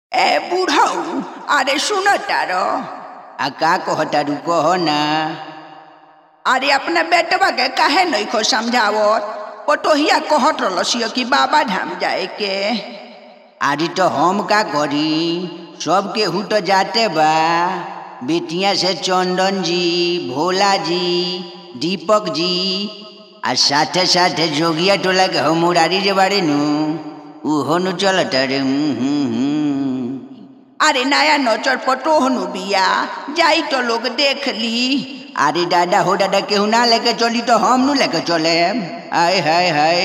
ए बुढ़ऊ अरे सुन तार आ का कहतारू कह ना अरे अपने बेटवा के काहे नहीं खो समझावत पटोहिया कहत रहलसियो कि बाबा धाम जाए के अरे तो हम का करी सब केहू तो जाते बा बेटिया से चंदन जी भोला जी दीपक जी आ साथे साथे जोगिया टोला के हम मुरारी जे बारे नु उहो नु चलत रे हूं हूं हूं अरे नया नौचर पटोहनु बिया जाई तो लोग देख ली अरे दादा हो दादा केहू ना लेके चली तो हम नु लेके चले आय हाय हाय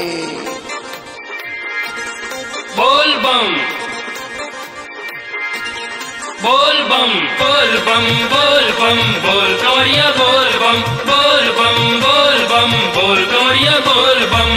बोल बम बोल बम बोल बम बोल बम बोल गौरिया बोल बम बोल बम बोल बम बोल गौरिया बोल बम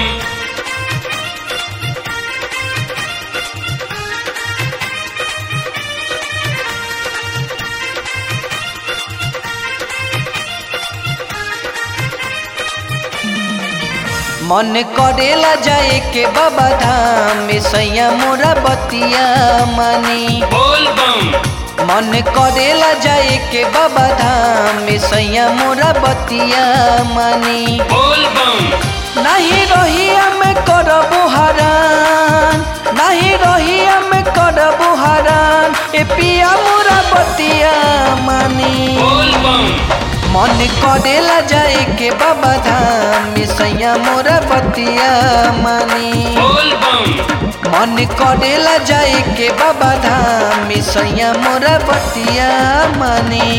मन करेला जाए के बाबा धाम में सैया मोरा बतिया मानी बोल बम मन करेला जाए के बाबा धाम में सैया मोरा बतिया मानी बोल बम नहीं रही में करबो हरान नहीं रही में करबो हरान ए पिया मोरा बतिया मानी बोल बम मन करेला जाए के बाबा धाम में सैया मोरा बतिया मानी बोल बम मन करेला जाए के बाबा धाम में सैया मोरा बतिया मानी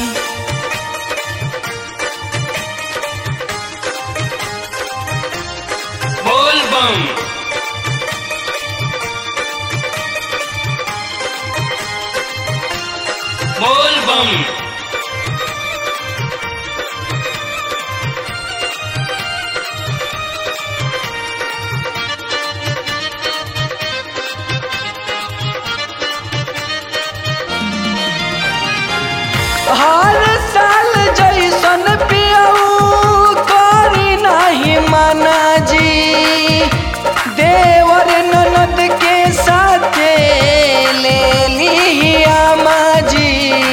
बोल बम बोल बम हर साल जैसन पियऊ करी नहीं माना जी देवर ननद के साथे ले ली आमा जी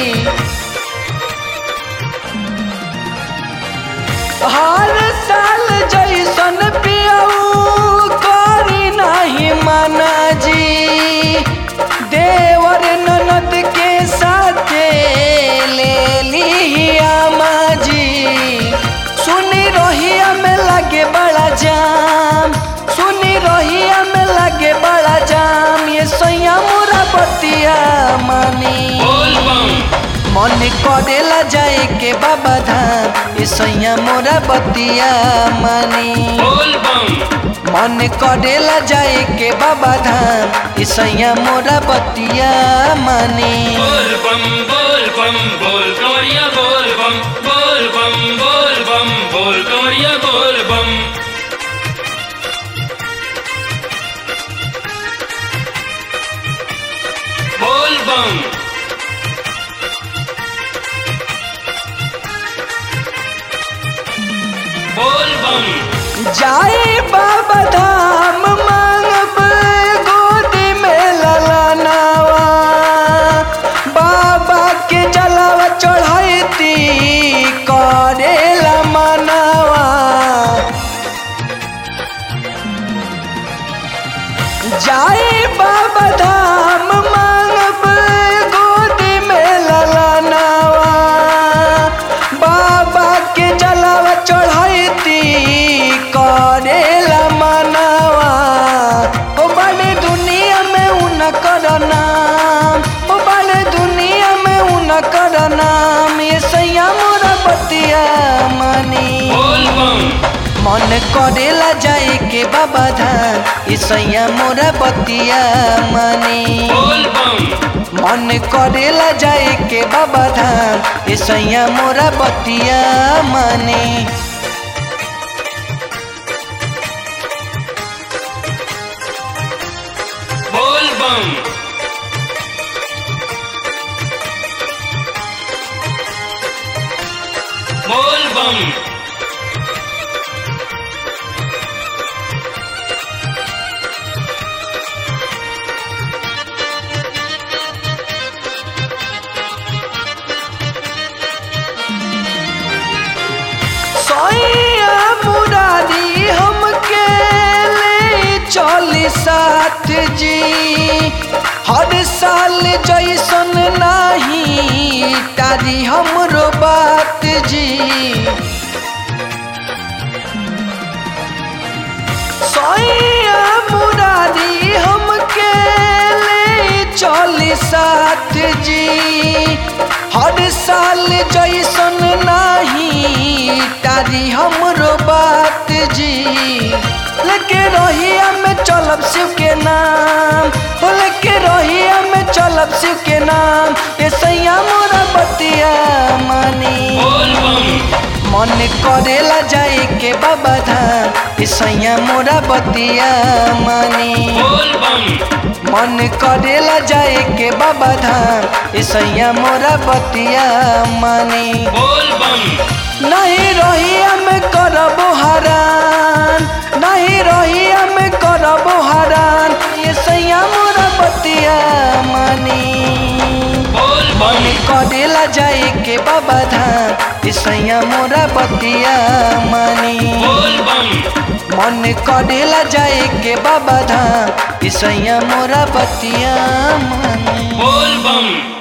हर साल जैसन पियऊ करी नहीं माना जी देवर ननद के साथे ले ली आमा जी सुनी रोहिया में लगे बड़ा जाम सुनी रोहिया में लगे बड़ा जाम ये सैया मोरा बतिया मानी बोल बम मन करेला जाए के बाबा धाम ये सैया मोरा बतिया मानी बोल बम मन करेला जाए के बाबा धाम ये सैया मोरा बतिया मानी बोल बम बोल बम बोल गौरिया बोल बम बोल बम बोल बम बोल गौरिया बोल बम बोल बम बोल बम जाए बाबा धाम मांगब गोदी में ललनावा बाबा के जलावा चढ़ैती करेला मनावा जाए बाबा धाम मांगब गोदी में ललनावा बाबा के जलावा चढ़ैती करेला मनावा ओ बड़े दुनिया में उनकर नाम ओ बड़े दुनिया में उनकर नाम ये सैया मोरा बतिया मानी बोल बम मन करेला जाए के बाबा धाम ईसैया मोरा बतिया मानी बोल बम मन करेला जाए के बाबा धाम ईसैया मोरा बतिया मानी बोल बम बोल बम साथ जी हर साल जैसन नाही तारी हमरो बात जी सैया मुरारी हमके ले चली साथ जी हर साल जैसन नाही तारी हमरो बात जी लेके रहिया में चलब शिव के नाम हो लेके रहिया में चलब शिव के नाम ये सैया मोरा बतिया मानी बोल बम मन करेला जाए के बाबा धाम ईसैया मोरा बतिया मानी बोल बम मन करेला जाए के बाबा धाम ईसैया मोरा बतिया मानी बोल बम नहीं रहिया में करबो हरान नहीं रहिया में करबो हरान ये सैया मोरा बतिया मानी बोल मन बम करेला जाए के बाबा धाम ईसैया मोरा बतिया मानी बोल बम मन करेला जाए के बाबा धाम ईसैया मोरा बतिया मानी बोल बम